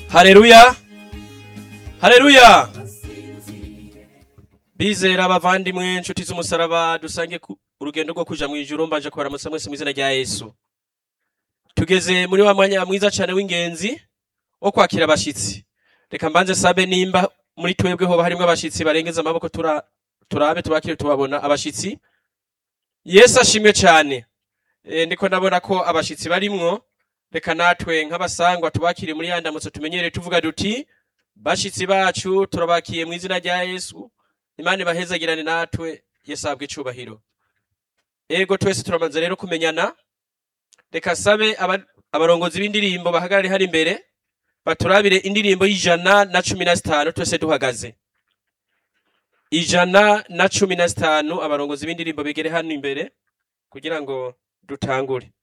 hareruya hareruya bizera abavandimwe inshuti z'umusaraba dusange ku- urugendo rwo kuja mw'ijuru mbanje kubaramutsa mwese mw'izina rya yesu tugeze muri wa mwanya mwiza cane w'ingenzi wo kwakira abashitsi reka mbanze sabe nimba muri twebwe hoba harimwo abashitsi barengeza amaboko tura, turabe tubakire tubabona abashitsi yesu ashimwe cane e, ndiko ndabona ko abashitsi barimwo reka natwe nk'abasangwa tubakire muri ya ndamutso tumenyereye tuvuga duti bashitsi bacu turabakiye mu izina rya yesu imana ibahezagirane natwe yesu ahabwe icubahiro ego twese turamaze rero kumenyana reka sabe aba- abarongozi b'indirimbo bahagarare hari imbere baturabire indirimbo y'ijana na cumi na zitanu twese duhagaze ijana na cumi na zitanu abarongozi b'indirimbo begere hano imbere kugira ngo dutangure